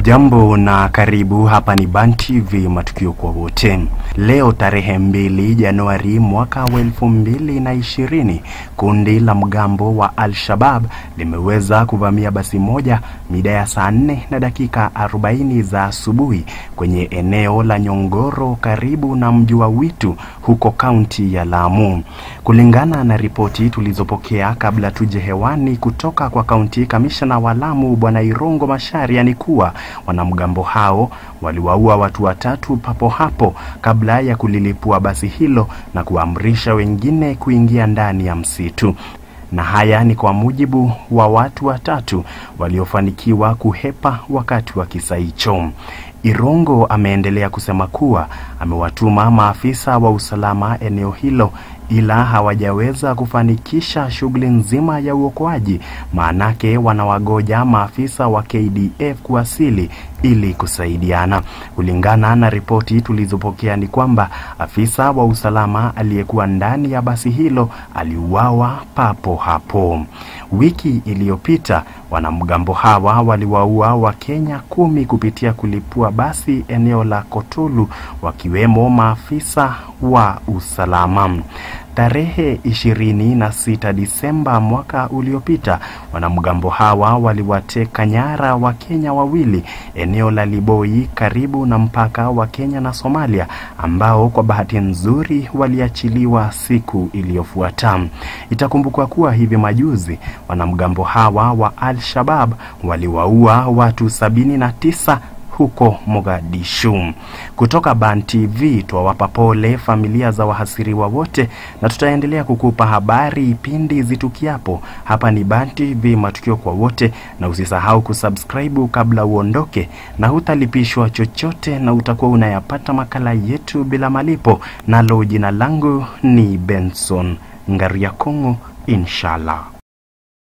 Hujambo na karibu. Hapa ni Ban TV, matukio kwa wote. Leo tarehe mbili Januari mwaka wa elfu mbili na ishirini, kundi la mgambo wa Al-Shabab limeweza kuvamia basi moja mida ya saa nne na dakika 40 za asubuhi kwenye eneo la Nyongoro karibu na mji wa Witu huko kaunti ya Lamu. Kulingana na ripoti tulizopokea kabla tuje hewani kutoka kwa kaunti kamishna wa Lamu Bwana Irongo Macharia ni kuwa wanamgambo hao waliwaua watu watatu papo hapo kabla ya kulilipua basi hilo na kuamrisha wengine kuingia ndani ya msitu na haya ni kwa mujibu wa watu watatu waliofanikiwa kuhepa wakati wa kisa hicho. Irongo ameendelea kusema kuwa amewatuma maafisa wa usalama eneo hilo ila hawajaweza kufanikisha shughuli nzima ya uokoaji, maanake wanawagoja maafisa wa KDF kuwasili ili kusaidiana. Kulingana na ripoti tulizopokea ni kwamba afisa wa usalama aliyekuwa ndani ya basi hilo aliuawa papo hapo. Wiki iliyopita wanamgambo hawa waliwaua Wakenya kumi kupitia kulipua basi eneo la Kotulu, wakiwemo maafisa wa usalama. Tarehe 26 Disemba mwaka uliopita, wanamgambo hawa waliwateka nyara Wakenya wawili eneo la Liboi karibu na mpaka wa Kenya na Somalia, ambao kwa bahati nzuri waliachiliwa siku iliyofuata. Itakumbukwa kuwa hivi majuzi wanamgambo hawa wa Al-Shabab waliwaua watu 79 huko Mogadishu. Kutoka Ban TV twawapa pole familia za wahasiriwa wote, na tutaendelea kukupa habari pindi zitukiapo. Hapa ni Ban TV, matukio kwa wote, na usisahau kusubscribe kabla uondoke, na hutalipishwa chochote, na utakuwa unayapata makala yetu bila malipo. Nalo jina langu ni Benson Ngariakongo, inshallah.